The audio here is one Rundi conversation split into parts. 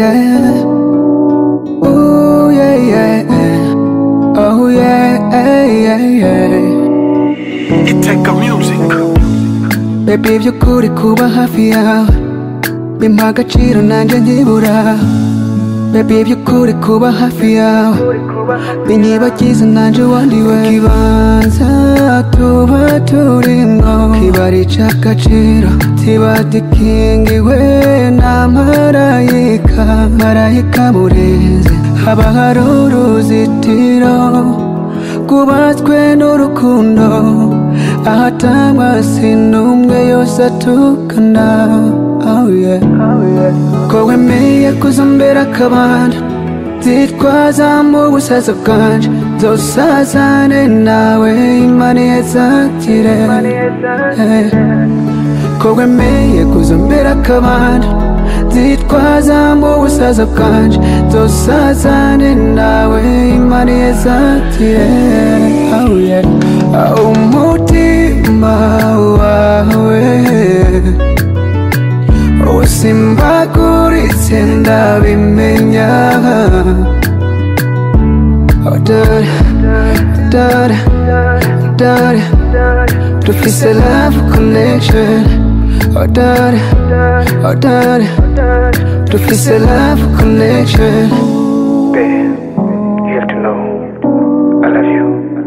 yeah. Ooh, yeah, yeah. Oh, yeah, yeah, yeah. Iteka Music Baby by'ukuri kuba hafi yawe bimpa agaciro nanjye nkibura Baby by'ukuri kuba hafi yawe binyibagiza nanjye wandiwe ikibanza tuba turimo kiba ari icy'agaciro kiba gikingiwe na marayika marayika murenze haba hari uruzitiro rwubatswe n'urukundo ahatangwa sinumwe yose atukana oh yeah. ko wemeye kuzombera akabanda zitwaza mu busaza bwanje nzosazane nawe imana yezakire Eh. ko wemeye kuzombera akabanda zitwaza mu busaza bwanje nzosazane nawe imana yezakire oh yeah. oh, umutima wawe usimbaguritse ndabimenya Oh, dore, dore, dore dufise love connection Oh, dore, oh, dore dufise love connection Babe, you have to know I love you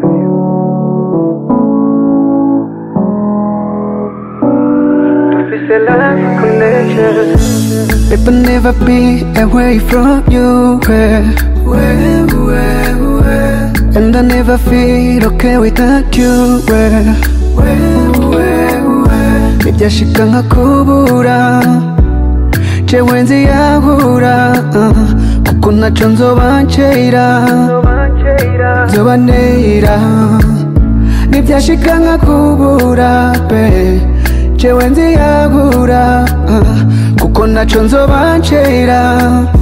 Dufise love connection It will never be away from you where, where, where, where. And I never feel okay without you where, where, where, where. Nibyashika nkakubura jewe nziyahura uh, kuko naco nzoba ncera nzoba nera nibyashika nkakubura be jewe nziyahura uh, kuko naco nzoba ncera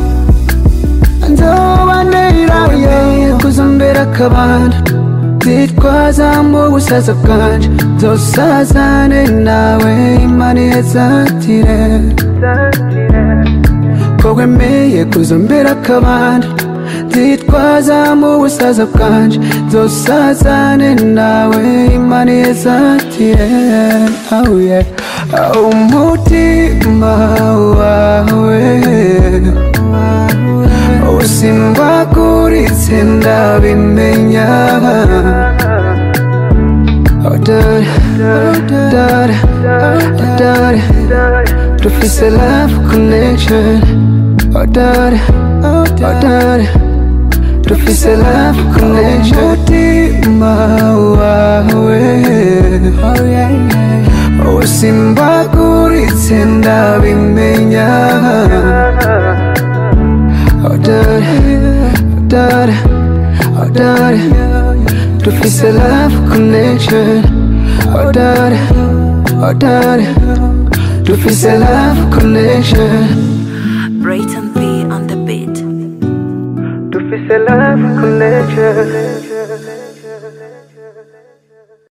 nzoba nera yeah. kuzombera akabanda zitwaza mu busaza bwanje nzosazane nawe imana yezatire ko wemeye kuzombera akabanda zitwaza mu busaza bwanje nzosazane nawe imana yezatire oh yeah. oh, umutima wawe usimbaguritse ndabimenya Oh, dore, dore, dore dufise love connection Oh, dore, oh, dore dufise love connection umutima wawe oh, yeah, yeah. usimbaguritse ndabimenya Oh, dore, dore, oh, dore dufise love connection Oh, dore, oh, dore dufise love connection Brayton P on the beat. dufise love connection